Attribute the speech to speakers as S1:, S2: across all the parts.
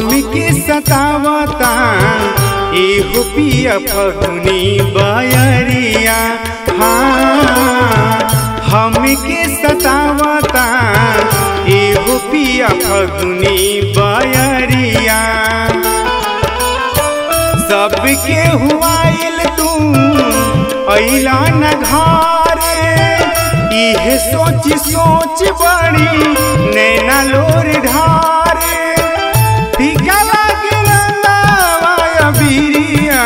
S1: हमके सतावता एहो पिया फगुनी बयरिया हाँ हमके सतावता एहो पिया फगुनी बयरिया सबके हुआइल तू अइला न घरे इहे सोच सोच बड़ी नैना लोर ढारे फीका लागे रंगावा बिरिया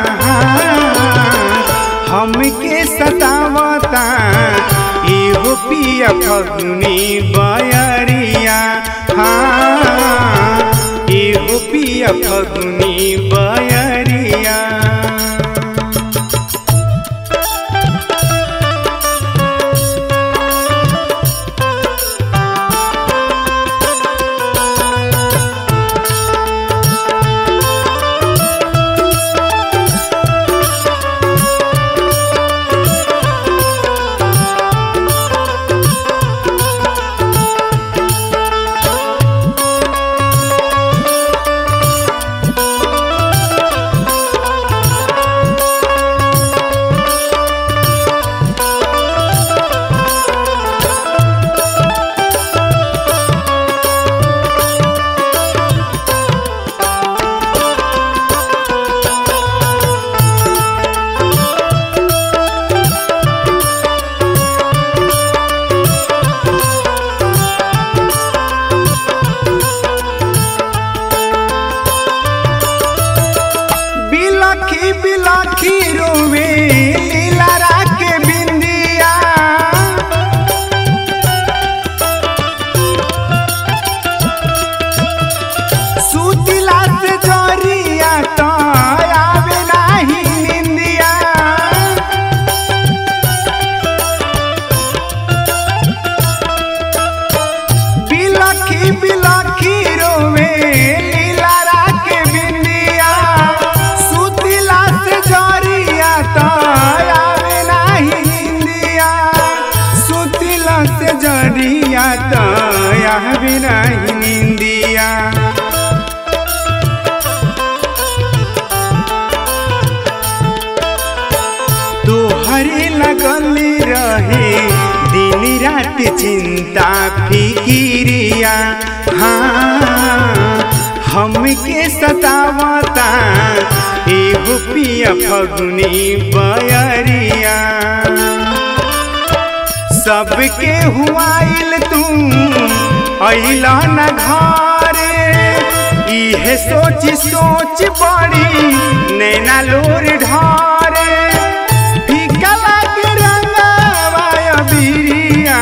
S1: हमके सतावता इहो पिया फगुनी बयरिया हाँ इहो पिया फगुनी बयरिया बिलखी बिलखी रोवे लीला के बिंदिया सुतिला से जरिया तो आवे नाही निंदिया बिलखी बिलखी रोवे लीला के बिंदिया सुतिला से जरिया तो आवे नाही निंदिया सुतिला से जरिया तो आवे नाही निंदिया तोहरे लगल रहे दिन रात चिंता फिकिरिया हाँ हमके सतावता एगो पिया फगुनी बयरिया सबके हुआइल तू अइला न घरे इहे सोच सोच बड़ी नैना लोर ढारे फीका लागे रंगावा बिरिया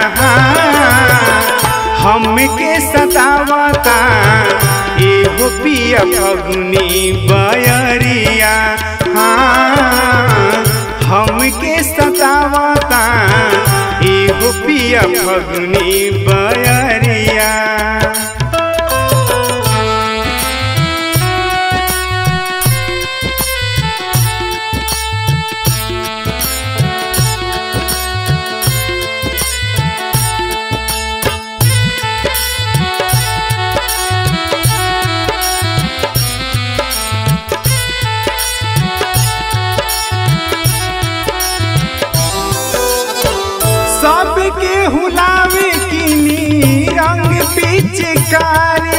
S1: हमके सतावता एगो पिया फगुनी बयरिया हाँ हमके सतावता एगो पिया फगुनी बयरिया सबके हुलावे किनी रंग पिचकारी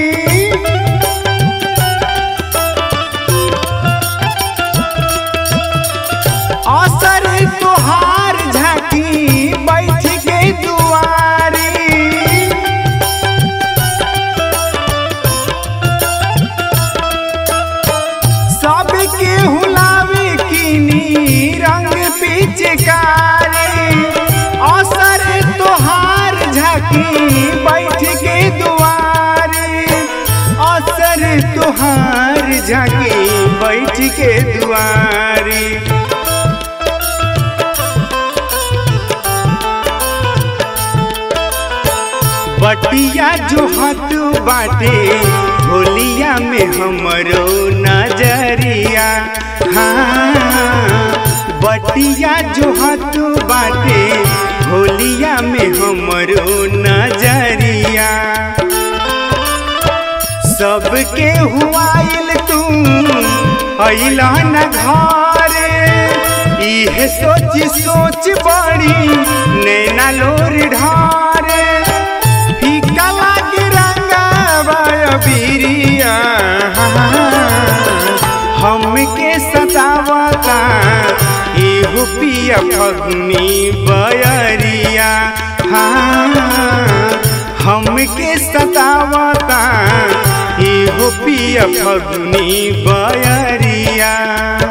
S1: असर तोहार झाकी बैठ के दुआरी सबके हुलावे किनी रंग पिचकारी असर तोहार झाकी बैठ के दुआरी असर तोहार झाकी बैठ के दुआरी बटिया जो हाथ बाटे होलिया में हमरो नजरिया हाँ बटिया जो हाथ बाटे होलिया में हमरो नजरिया सबके हुआइल तू अइला न घरे इहे सोची सोच बड़ी नैना लोर ढारे फीका लागे रंगावा बिरिया हमके सतावता एहो पिया फगनी बयरिया हाँ हमके सतावता एहो पिया फगनी बयरिया